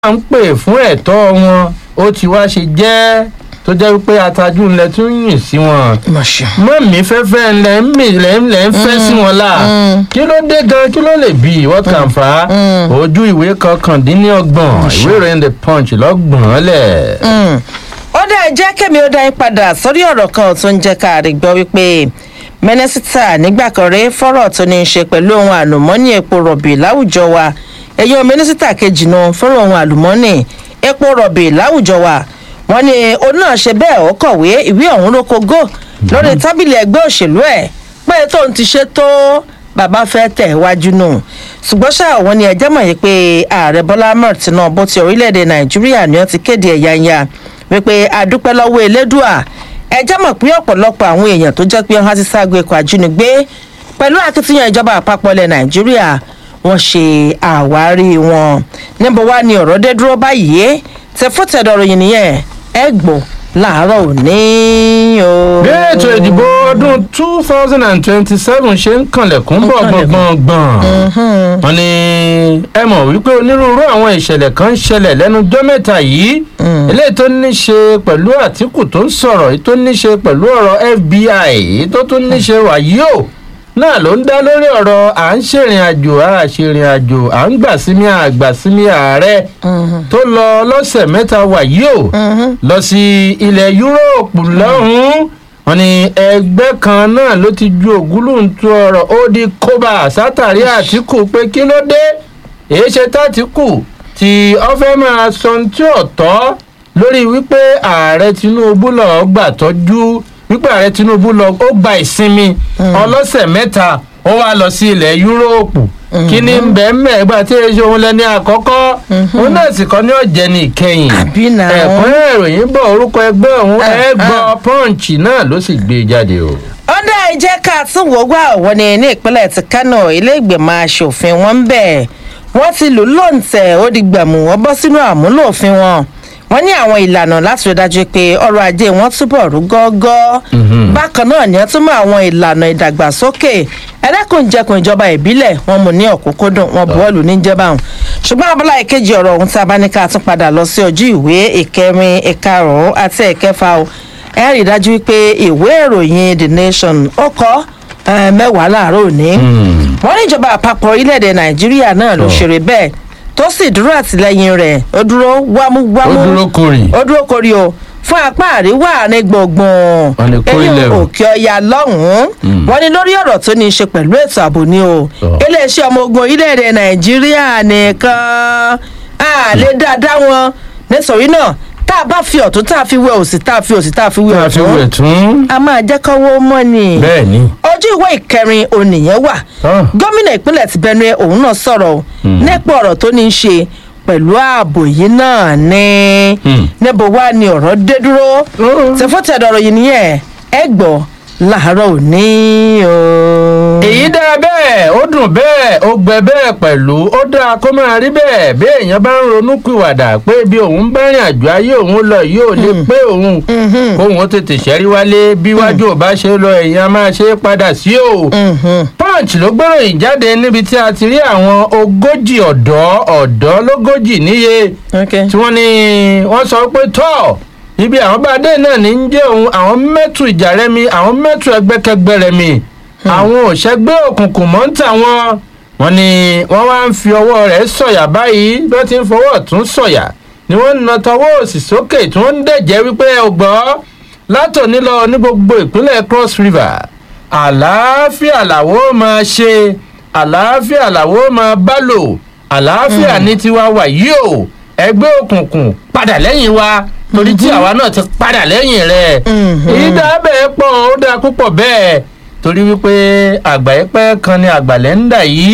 ń pè fún ẹ̀tọ́ wọn ó ti wá ṣe jẹ́ tó jẹ́ wípé atajú ńlẹ̀ tún yìn sí wọn mọ́mí fẹ́fẹ́ ńlẹ̀ ń mì lẹ́ ńlẹ̀ ń fẹ́ sí wọn la kí ló dé gan kí ló lè bí what can fa ojú ìwé kọkàndínlọ́gbọ̀n ìwé ìròyìn the punch lọ́gbọ̀n lẹ̀. ó dá jẹ́ kẹ́mi ó dá yín padà sórí ọ̀rọ̀ kan tó ń jẹ́ ká rí gbọ́ wípé mínísítà nígbà kan rí fọ́rọ̀ tó ní í ṣe pẹ̀lú ohun àlùmọ́ọ́nì epo rọ̀bì láwùjọ wa ẹ̀yọ́ mínísítà kejì náà fọ́rọ̀ ohun àlùmọ́ọ́nì epo rọ̀bì láwùjọ wa wọ́n ní òun náà ṣe bẹ́ẹ̀ ó kọ̀wé ìwé ọ̀hún ló kogó lórí tábìlì ẹgbẹ́ òṣèlú ẹ̀ pé tóun ti ṣe tó bàbá fẹ́ tẹ̀ wájú nù ṣùgbọ́n ṣá àwọn ni ẹjẹ́ mọ̀ yìí pé ààrẹ bọ́lá ahmed tinubu ti orílẹ̀-èdè nàìjíríà ni wọ́n ti kéde ẹ̀yáyá wípé adúpẹ́ lọ́wọ́ elédùà ẹjẹ́ mọ̀ pé ọ̀pọ̀lọpọ̀ àwọn èèyàn tó jẹ́ pé wọ́n ti ságbo ẹ̀kọ́ àjínigbé pẹ̀lú akitiyan ìjọba àpapọ̀ ilẹ̀ nàìjíríà wọ́n ṣe àwárí wọn níbo wá ni ọ̀rọ̀ dé dúró báyìí tẹ fọ́tẹ̀dọ̀rọ̀ yìí nìyẹn ẹ gbọ́ láàárọ̀ òní o. bí ètò ìdìbò ọdún two thousand and twenty-seven ṣe ń kànlẹ̀kùn bọ̀ gbọ̀ngbọ̀ngbọ̀n wọn ni ẹ mọ̀ wípé onírúurú àwọn ìṣẹ̀lẹ̀ kan ń ṣẹlẹ̀ lẹ́nu ọjọ́ mẹ́ta yìí eléyìí tó ní ṣe pẹ̀lú àtìkù tó ń sọ̀rọ̀ èyí tó ní ṣe pẹ̀lú ọ̀rọ̀ fbi èyí tó tún ní ṣe wàyí o náà ló ń dá lórí ọ̀rọ̀ à ń ṣèrìn àjò à ṣèrìn àjò à ń gbà sími àgbà sími ààrẹ tó lọ lọ́sẹ̀ mẹ́ta wàyí o lọ sí ilẹ̀ yúróòpù lọ́hùn-ún wọn ni ẹgbẹ́ kan náà ló ti ju ògúlùntù ọ̀rọ̀ ó di kóbá sátàrí àtìkù pé kí ló dé èyí ṣe tàtìkù tí ọ fẹ́ máa sọ tí ò tọ́ lórí wípé ààrẹ tinubu lọ́ọ́ gbà tọ́jú wípé ààrẹ tinubu lọ ó gba ìsinmi ọlọ́sẹ̀ mẹ́ta ó wá lọ sí ilẹ̀ yúróòpù kí ni bẹ́ẹ̀mẹ̀ ẹgbà tí èso òun lẹ́ni àkọ́kọ́ òun náà sì kọ́ ní ọ̀jẹ̀ ní ìkẹyìn ẹ̀kúnrẹ́ ìròyìn bọ̀ orúkọ ẹgbẹ́ òun ẹgbọ́ punch náà ló sì gbé jáde o. ó dá ìjẹ́ ká tún wò wá òwò ni ní ìpínlẹ̀ ti kánò ilé ìgbìmọ̀ asòfin wọn ń bẹ̀ wọ́n ti lù lóǹtẹ̀ ó di gbàmù wọ́n bọ́ sínú àmúlò òfin wọn wọ́n ní àwọn ìlànà láti rí dájú pé ọrọ̀ ajé wọn túbọ̀ rú gọ́gọ́ bákan náà ni wọ́n tún mọ àwọn ìlànà ìdàgbàsókè ẹlẹ́kùnjẹkùn ìjọba ìbílẹ̀ wọn mú ní ọ̀kúnkúndùn wọn bọ́ọ̀lù níjẹba ọ̀hún ṣùgbọ́n abala ìkejì ọ̀rọ̀ ọ̀hún tí a bá ní ká tún padà lọ sí ojú ìwé ìkẹrin ìkarùn-ún àti ìkẹfà o ẹ rí dájú pé ìwé ìròyìn the nation ó kọ́ mẹ́wàá láàárọ̀ òní wọ́n ní ìjọba àpapọ̀ orílẹ̀-èdè nàìjíríà náà ló ṣeré bẹ́ẹ̀ tó sì dúró àtìlẹyìn rẹ ó dúró wámúwámú ó dúró kórì ó dúró kórì o fún apá àríwá ní gbọ̀ngbọ̀n eyín òkè ọya lọ́hùn-ún wọn ni lórí ọ̀rọ̀ tó ní í ṣe pẹ̀lú ètò ààbò ni o iléeṣẹ́ ọmọ ogun orílẹ̀-èdè nàìjíríà nìkan á lè dáadáa wọn nítorí náà tá a bá fi ọ̀tún tá a fi wẹ òsì tá a fi òsì tá a fi wẹ ọ̀tún a máa jẹ́ kọ́wọ́ mọ́ ni bẹ́ẹ̀ni ojú ìwé ìkẹrin ònìyàn wà gómìnà ìpínlẹ̀ ti benue òun náà sọ̀rọ̀ nípa ọ̀rọ̀ tó ní í ṣe pẹ̀lú ààbò yìí náà ní níbo wá ni ọ̀rọ̀ dé dúró tẹ̀fọ́tẹ̀dọ̀rọ̀ yìí nìyẹn ẹ gbọ́ láàárọ̀ òní o. èyí dáa bẹ́ẹ̀ ó dùn bẹ́ẹ̀ ó gbẹ bẹ́ẹ̀ pẹ̀lú ó dáa kó máa rí bẹ́ẹ̀ bí èèyàn bá ń ronú pìwàdà pé bí òun bá rìn àjò ayé òun lọ yóò lè pé òun kóun ó tètè ṣẹ́rí wálé bí wájú ò bá ṣe lọ èèyàn máa ṣe é padà sí o. punch ló gbọ́ròyìn jáde níbi tí a ti rí àwọn ogójì ọ̀dọ́ ọ̀dọ́ lógójì níye tí wọ́n ní wọ́n sọ pé tọ́ọ̀ ibi àwọn bá dé náà ní ń jẹ́ òun àwọn mẹ́tù ìjà rẹ mi àwọn mẹ́tù ẹgbẹ́kẹgbẹ́ rẹ mi àwọn òṣègbè òkùnkùn mọ́ ń tà wọ́n wọ́n ní wọ́n wá ń fi ọwọ́ rẹ̀ sọ̀yà báyìí bí wọ́n ti ń fọwọ́ tún sọ̀yà ni wọ́n ń na tọwọ́ òsì sókè tí wọ́n ń dẹ̀jẹ́ wípé ọgbọ́ látòní lọ ní gbogbo ìpínlẹ̀ cross river àlàáfíà làwọ́ máa ṣe àlàáfíà làwọ́ máa bá lò àlàáfíà ní tiwa wà yìí o ẹgbẹ́ òkùnkùn padà lẹ́yìn wa torí tí àwa náà ti padà lẹ́yìn rẹ̀ èyí dáa bẹ́ẹ̀ pọ̀ ó dáa púpọ̀ bẹ́ẹ̀ torí wípé àgbáyépẹ́ kan ní àgbàlẹ̀ ń dà yìí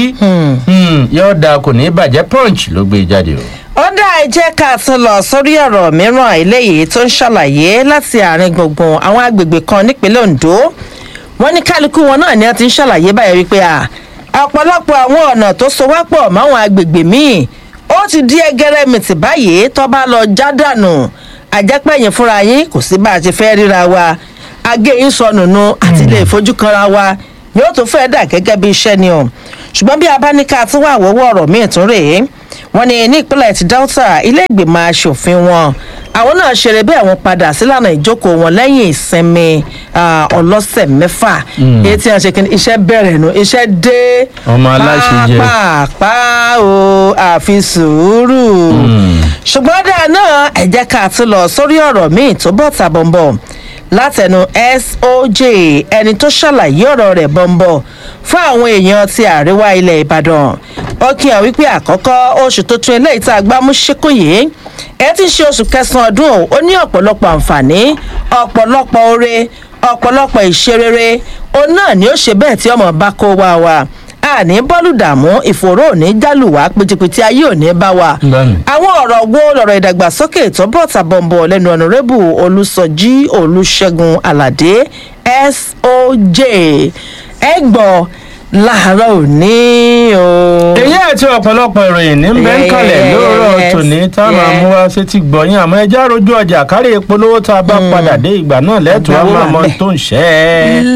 yóò da kò ní bàjẹ́ punch ló gbé jáde o. ó dá ẹ jẹ́ ká tún lọ sórí ọ̀rọ̀ mìíràn eléyìí tó ń ṣàlàyé láti àárín gbùngbùn àwọn agbègbè kan nípínlẹ̀ ondo wọ́n ní kálukú wọn náà ni wọ́n ti ń ṣàlàyé báyìí wípé ọ̀pọ̀lọpọ̀ àwọn ọ̀nà tó so wá pọ̀ máwọn agbègbè míì ó ti di ẹgẹrẹmìtì báyìí tó bá lọ já dànù àjẹpẹ̀yìn fúnra yín kò sí bá a ti fẹ́ ríra wa agé yín sọnù nu àti lè fojú kanra wa ni ó tún fẹ́ dà gẹ́gẹ́ bí iṣẹ́ ni o ṣùgbọ́n bí a bá ní ká tún wà wọ́wọ́ ọ̀rọ̀ míì tún rèé wọ́n ní ní ìpínlẹ̀ ti delta ilé ìgbìmọ̀ asòfin wọn àwọn náà ṣeré bẹ́ẹ̀ wọ́n padà sílànà ìjókòó wọn lẹ́yìn ìsinmi ah, ọlọ́sẹ̀ mẹ́fà èyí tí wọ́n ṣe kí ni iṣẹ́ bẹ̀rẹ̀ nu iṣẹ́ dé Ọmọ aláṣẹ jẹ. pàápàá o àfi sùúrù ṣùgbọ́n dáa náà ẹ jẹ́ ká tún lọ sórí ọ̀rọ̀ míì tó bọ̀ tàbọ̀nbọ̀ látẹnu soj ẹni tó ṣàlàyé ọ̀rọ̀ rẹ̀ bọ̀nbọ̀ fún àwọn èèyàn ti àríwá ilẹ̀ ìbàdàn ó kí hàn wípé àkọ́kọ́ oṣù tuntun eléyìí tá a gbá mú ṣíkún yìí ẹ ti ń ṣe oṣù kẹsàn-án ọdún o ó ní ọ̀pọ̀lọpọ̀ àǹfààní ọ̀pọ̀lọpọ̀ oore ọ̀pọ̀lọpọ̀ ìṣerere òun náà ni ó ṣe bẹ́ẹ̀ tí ọmọ bá kó wá wa àní bọ́ọ̀lù dààmú ìfòró òní jálùwá pìtìpìtì ayé òní bá wa Bẹ́ẹ̀ni. àwọn ọ̀rọ̀ wo lọ̀rọ̀ ìdàgbàsókè tó bọ̀ tàbọ̀nbọ̀ lẹ́nu ọ̀nàrẹ́bù olùsọjí olùṣègùn aládé soj ẹ gbọ́ láàárọ̀ òní o. èyí àti ọ̀pọ̀lọpọ̀ ìròyìn ní bẹ́ńkàlẹ̀ lóòrọ̀ Yes, tòní tá a máa yes. mú wá sétí gbọ̀nyìn àmọ́ ẹja rojú ọjà kárí ìpolówó tá a bá padà dé ìgbà náà lẹ́tọ̀ọ́ á Ìgbà wo máa wà mọ ohun bẹ́ẹ̀? tó ń ṣẹ́ ẹ́.